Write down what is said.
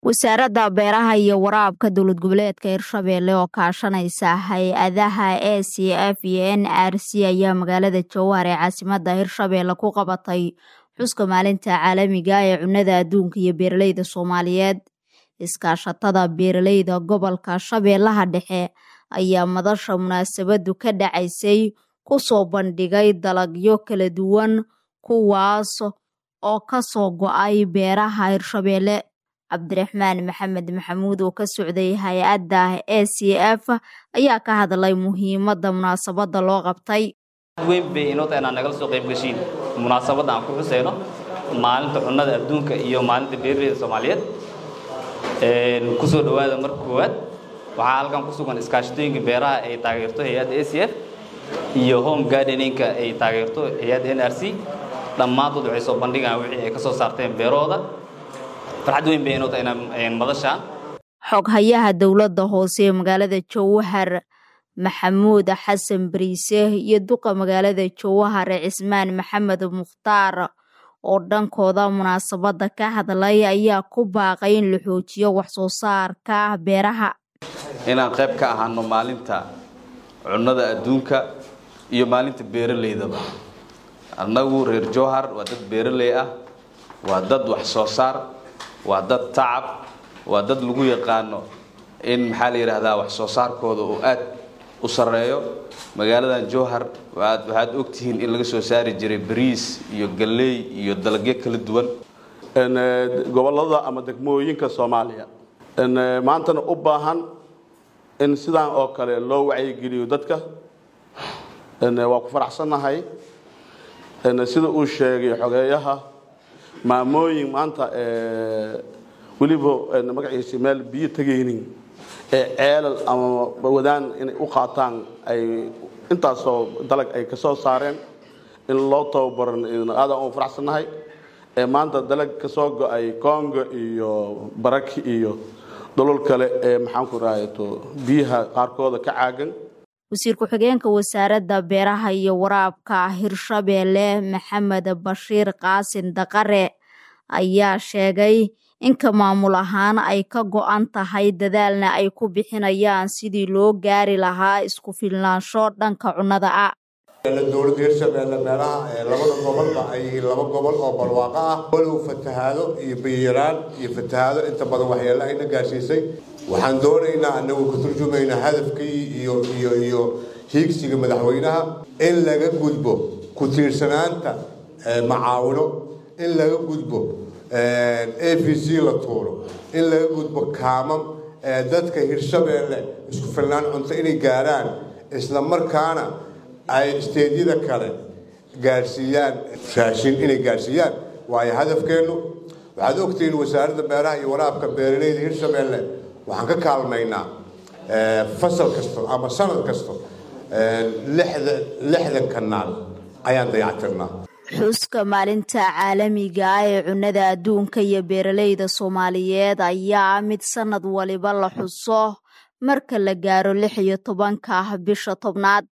wasaaradda beeraha iyo waraabka dowlad goboleedka hirshabeelle oo kaashanaysa hay-adaha a c f iyo n r c ayaa magaalada jowhar ee caasimadda hirshabeelle ku qabatay xuska maalinta caalamiga ee cunnada adduunka iyo beeraleyda soomaaliyeed iskaashatada beeraleyda gobolka shabeellaha dhexe ayaa madasha munaasabadu ka dhacaysay kusoo bandhigay dalagyo kala duwan kuwaas oo kasoo go-ay beeraha hirshabeelle cabdiraxmaan maxamed maxamuud oo ka socday hay-adda a c f ayaa ka hadlay muhiimadda munaasabadda loo qabtay weyn bay inoo tahay inaad nagala soo qayb gashiin munaasabadda aan ku xuseyno maalinta cunnada adduunka iyo maalinta beeraleyda soomaaliyeed kusoo dhowaada marka koowaad waxaa halkan ku sugan iskaashatooyinka beeraha ay taageerto hay-adda a c f iyo home gardeninka ay taageerto hay-adda n r c dhammaantood waxay soo bandhigaan wixii ay ka soo saarteen beerahooda farxad weyn bay inoo tahay inaan madashaan xoghayaha dowladda hoose ee magaalada jowhar maxamuud xasan bariise iyo duqa magaalada jowhar cismaan maxamed mukhtaar oo dhankooda munaasabadda ka hadlay ayaa ku baaqay in la xoojiyo waxsoo saarka beeraha inaan qayb ka ahaano maalinta cunnada adduunka iyo maalinta beeraleydaba annagu reer jowhar waa dad beeraley ah waa dad wax soo saar waa dad tacab waa dad lagu yaqaano in maxaa la yidhaahdaa wax soo saarkooda uu aad u sarreeyo magaaladan jowhar waxaad ogtihiin in laga soo saari jiray bariis iyo galley iyo dalagyo kala duwan gobollada ama degmooyinka soomaaliya maantana u baahan in sidaan oo kale loo wacyigeliyo dadka waa ku faraxsannahay sida uu sheegay xogeeyaha maamooyin maanta weliba magaciisa meel biyo tegaynin ee ceelal ama wadaan inay u qaataan ay intaasoo dalag ay ka soo saareen in loo tababaran aadaan u faraxsannahay ee maanta dalag ka soo go-ay congo iyo baraki iyo dholol kale ee maxaanku rahayato biyaha qaarkooda ka caagan wasiir ku-xigeenka wasaaradda beeraha iyo waraabka hirshabeelle maxamed bashiir qaasin daqare ayaa sheegay inka maamul ahaan ay ka go-an tahay dadaalna ay ku bixinayaan sidii loo gaari lahaa isku filnaansho dhanka cunnada ah dowladda hirshabeelle meelaha labada gobolba ay yihiin laba gobol oo barwaaqo ah walow fatahaado iyo biyaraan iyo fatahaado inta badan waxyeelo ayna gaarsiisay waxaan doonaynaa anagu ka turjumaynaa hadafkii iyo iyo iyo hiigsiga madaxweynaha in laga gudbo ku tiirsanaanta macaawino in laga gudbo a b c la tuuro in laga gudbo kaamam dadka hirshabeelle isku filnaan cunto inay gaaraan isla markaana ay isteedyada kale gaarsiiyaan raashin inay gaarsiiyaan waayo hadafkeennu waxaad ogtihiin wasaaradda beeraha iyo waraabka beeraleyda hirshabeelle waxaan ka kaalmaynaa fasal kasto ama sanad kasto lixdan kanaal ayaan dayactirnaa xuska maalinta caalamiga ah ee cunnada adduunka iyo beeraleyda soomaaliyeed ayaa mid sanad waliba la xuso marka la gaaro lix iyo tobanka bisha tobnaad